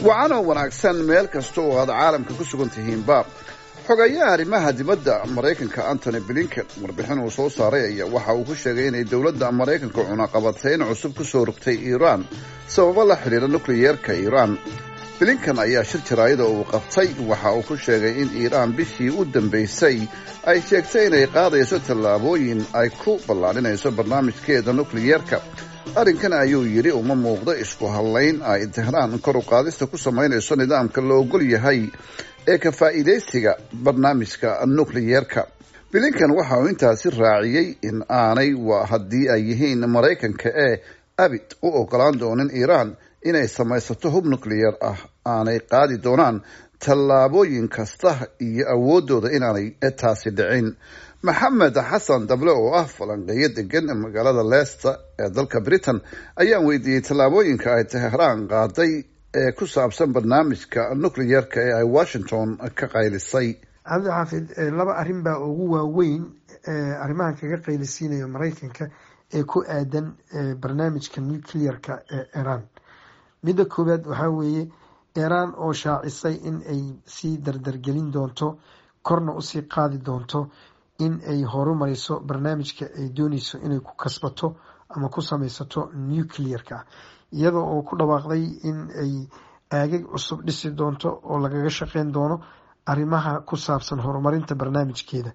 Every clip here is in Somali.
wacanoo wanaagsan meel kasta oo aad caalamka ku sugan tihiinba xogayaha arrimaha dibadda maraykanka antony blinken warbixin uu soo saaray ayaa waxa uu ku sheegay inay dowladda maraykanka cunaqabateyn cusub ku soo rogtay iiraan sababo la xidhiira nukliyeerka iiraan blinken ayaa shir jaraayada uu qabtay waxa uu ku sheegay in iiraan bishii u dambaysay ay sheegtay inay qaadayso tallaabooyin ay ku ballaadhinayso barnaamijkeeda nukliyeerka arrinkan ayuu yidhi uma muuqdo isku hadlayn ay tehraan kor u qaadista ku samaynayso nidaamka la ogol yahay ee ka faa'iidaysiga barnaamijka nukliyeerka blinken waxa uu intaasi raaciyey in aanay waa haddii ay yihiin maraykanka ee abid u ogolaan doonin iiraan inay samaysato hub nukliyeer ah aanay qaadi doonaan tallaabooyin kasta iyo awooddooda inaanay taasi dhicin maxamed xasan dable oo ah falanqeeyo degan magaalada leicester ee dalka britain ayaan weydiiyey tallaabooyinka ay tehraan qaaday ee ku saabsan barnaamijka nukliyeerka ee ay washington ka qaylisay cabdi xaafid laba arrin baa ugu waaweyn arrimahan kaga qaylisiinayo maraykanka ee ku aadan barnaamijka nuclearka ee iran midda koowaad waxaa weeye iran oo shaacisay in ay sii dardargelin doonto korna usii qaadi doonto in ay horumariso barnaamijka ay dooneyso inay ku kasbato ama ku sameysato nuclearka iyada oo ku dhawaaqday in ay aagag cusub dhisi doonto oo lagaga shaqeyn doono arrimaha ku saabsan horumarinta barnaamijkeeda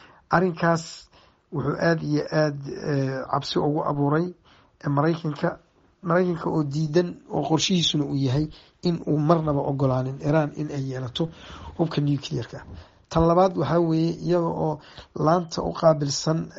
arrinkaas wuxuu aada iyo aada cabsi ugu abuuray maraykanka maraykanka oo diidan oo qorshihiisuna uu yahay in uu marnaba ogolaanin iran in ay yeelato hubka nuclearka tan labaad waxaa weeye iyada oo laanta u qaabilsan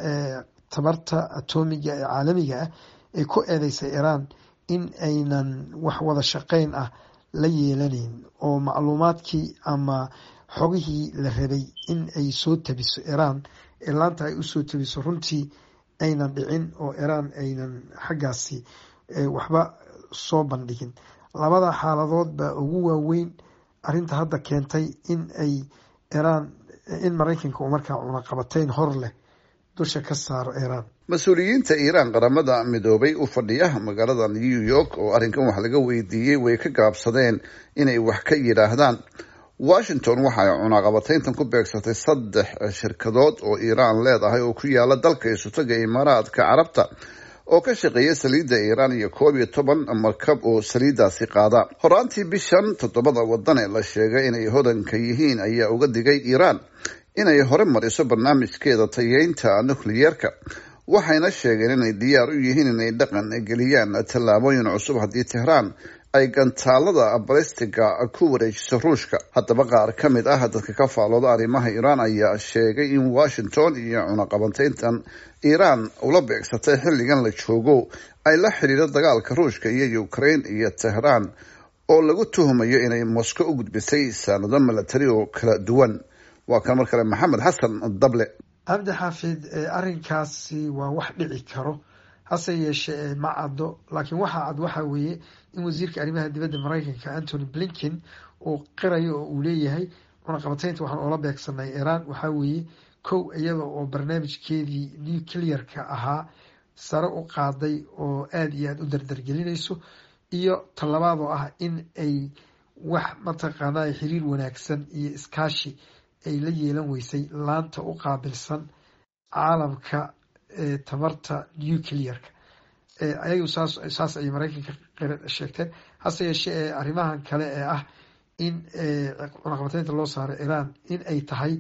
tabarta atomiga ee caalamiga ah ay ku eedeysay iran in aynan wax wada shaqeyn ah la yeelaneyn oo macluumaadkii ama xogihii la rabay in ay soo tabiso iran ee laanta ay usoo tabiso runtii aynan dhicin oo iran aynan xaggaasi waxba soo bandhigin labada xaaladood baa ugu waaweyn arrinta hadda keentay in ay iran in maraykanka uu markaa cunaqabateyn hor leh dusha ka saaro iran mas-uuliyiinta iiraan qaramada midoobay u fadhiya magaalada new york oo arrinkan wax laga weydiiyey way ka gaabsadeen inay wax ka yidhaahdaan washington waxa ay cunaqabateyntan ku beegsatay saddex shirkadood oo iiraan leedahay oo ku yaala dalka isutaga imaaraadka carabta oo ka shaqeeya saliidda iiraan iyo koob iyo toban markab oo saliiddaasi qaada horaantii bishan toddobada wadan ee la sheegay inay hodanka yihiin ayaa uga digay iiraan inay hore mariso barnaamijkeeda tayeynta nukliyeerka waxayna sheegeen inay diyaar u yihiin inay dhaqan geliyaan tallaabooyin cusub haddii tehraan ay gantaalada balistiga ku wareejiso ruushka haddaba qaar ka mid ah dadka ka faalooda arrimaha iiraan ayaa sheegay in washington iyo cunaqabateyntan iiraan ula beegsatay xilligan la joogo ay la xidhiiro dagaalka ruushka iyo ukraine iyo tehraan oo lagu tuhumayo inay moscow u gudbisay saanado milatari oo kala duwan waa kan mar kale maxamed xasan dable cabdi xaafid arrinkaasi waa wax dhici karo hase yeeshee ma caddo laakiin waxaa cad waxaa weeye in wasiirka arrimaha dibadda maraykanka antony blinken uu qirayo oo uu leeyahay cunaqabateynta waxaan oola beegsanay iran waxaa weeye kow iyada oo barnaamijkeedii nuclearka ahaa sare u qaaday oo aada iyo aada u dardargelinayso iyo talabaad oo ah in ay wax mataqaanaa xiriir wanaagsan iyo iskaashi ay la yeelan weysay laanta u qaabilsan caalamka tabarta nuclearka ayagu saas ayay maraykanka sheegteen hase yeeshee ee arrimahan kale ee ah in cunaqabateynta loo saaro iran in ay tahay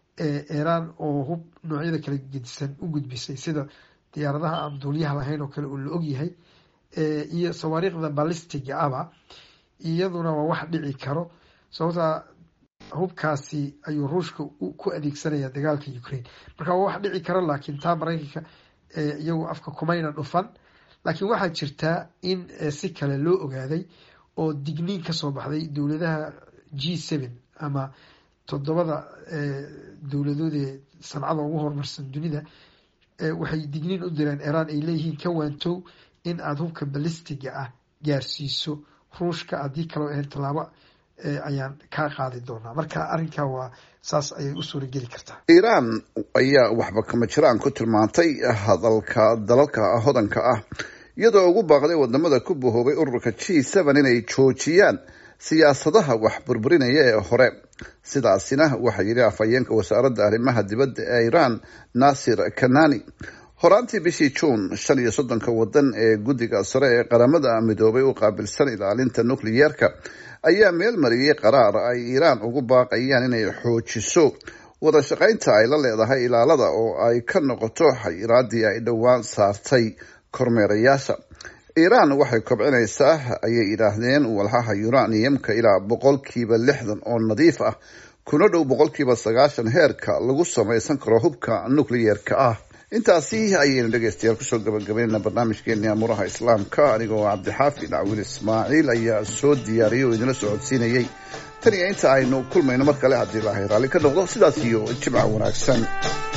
iran oo hub noocyada kala gedisan u gudbisay sida diyaaradaha aan duuliyaha lahayn oo kale oo la ogyahay iyo sawaariikhda ballistiga aba iyaduna waa wax dhici karo sababtaa hubkaasi ayuu ruushka ku adeegsanaya dagaalka ukraine marka waa wax dhici karo laakiin taa maraykanka iyagu afka kumayna dhufan laakiin waxaa jirtaa in si kale loo ogaaday oo digniin kasoo baxday dowladaha g seven ama toddobada dowladood ee sancada ugu horumarsan dunida waxay digniin u direen iran ay leeyihiin ka waantow in aada hubka balistiga ah gaarsiiso ruushka haddii kaloo ahayn tallaabo ayaan kaa qaadi doonaa marka arrinkaa waa saas ayay u suurageli kartaa iiraan ayaa waxba kama jiraan ku tilmaantay hadalka dalalka hodanka ah iyadoo ugu baaqday wadamada ku bahoobay ururka g seven inay joojiyaan siyaasadaha wax burburinaya ee hore sidaasina waxaa yidhi afhayeenka wasaaradda arrimaha dibadda ee iran nasir kanani horaantii bishii juun shan iyo soddonka wadan ee guddiga sare ee qaramada midoobay u qaabilsan ilaalinta nukliyeerka ayaa meel mariyey qaraar ay iiraan ugu baaqayaan inay xoojiso wada shaqaynta ay la leedahay ilaalada oo ay ka noqoto xayiraadii ay dhowaan saartay kormeerayaasha iiraan waxay kobcinaysaa ayay yidhaahdeen walxaha uraniumka ilaa boqolkiiba lixdan oo nadiif ah kuna dhow boqolkiiba sagaashan heerka lagu samaysan karo hubka nukliyeerka ah intaasi ayaynu dhegeystayaal kusoo gabagabaynayna barnaamijkeeni amuuraha islaamka anigoo cabdixaafi dhacwiil ismaaciil ayaa soo diyaariyay oo idinla socodsiinayay tan iyo inta aynu kulmayno mar kale haddii ilaahay raalli ka noqdo sidaas iyo jimca wanaagsan